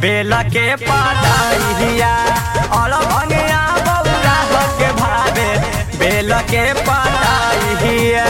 बेल के पतैया और भंगिया बौरा के भावे बेल के पतैया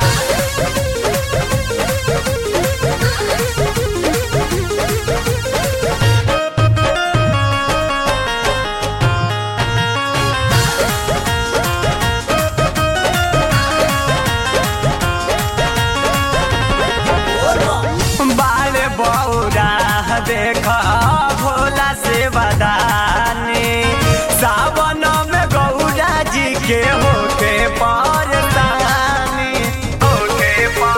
बाल बौरा देख भोला से बदानी सावन में गौरा जी के होके परदानी होके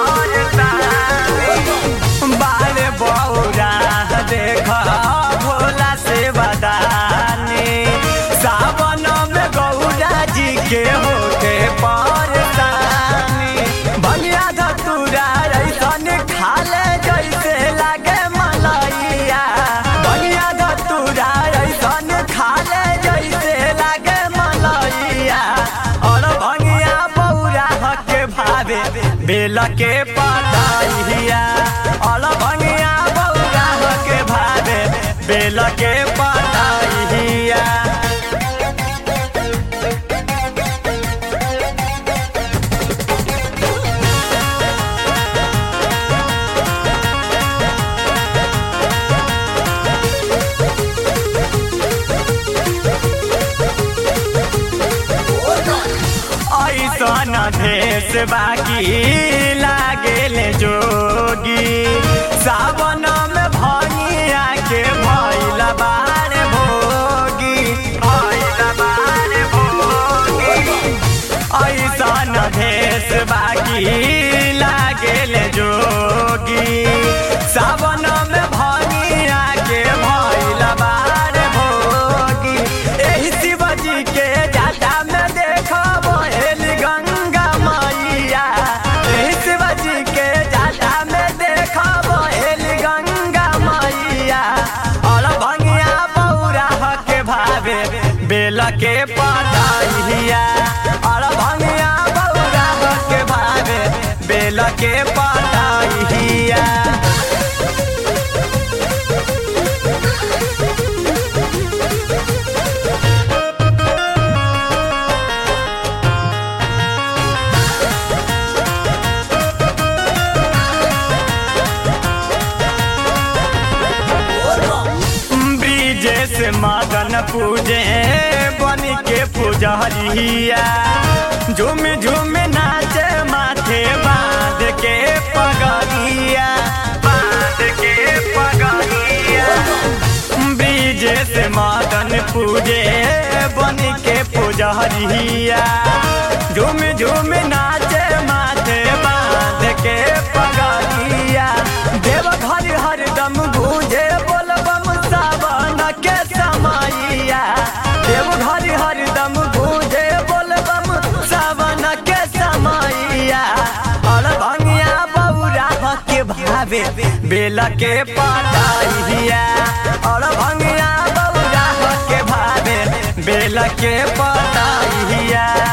परदानी बाल बौरा देख भोला से बदानी सावन में गौरा जी के होके परदानी भनिया धतूरा ऐसन खाले जैसे लागे मलैया भनिया धतूरा ऐसन खाले जैसे लागे मलैया और भंगिया बौरा के भावे बेल के पतैया और भंगिया बौरा के भावे बेल के पतैया ऐसन भेष बाकी लागेल जोगी सावन में भनिया के भैल बार भोगी भैल बार भोगी ऐसन भेष बाकी लागेल जोगी सावन में भनिया के भैल बार भोगी एही शिवजी के जाता में देखब हेल गंगा मैया एही शिवजी के जाता में देखब हेल गंगा मैया और भंगिया बौरा के भावे बेल के पतैया और भंगिया बौरा के भावे बेल के पतैया ब्रिजेश मदन पूजे बनी के पुजरिया झूम झूम नाचे माथे बांध के पगरिया बांध के पगरिया ब्रिजेश मदन पूजे बनी के पुजरिया झूम झूम नाचे माथे बांध के पगरिया देव घर हरदम गूंजे बोलबम सावन के समैया देव घर हरदम गूंजे बोलबम सावन के समैया और भंगिया बौरा के भावे बेल के पतैया और भंगिया बौरा के भावे बेल के पतैया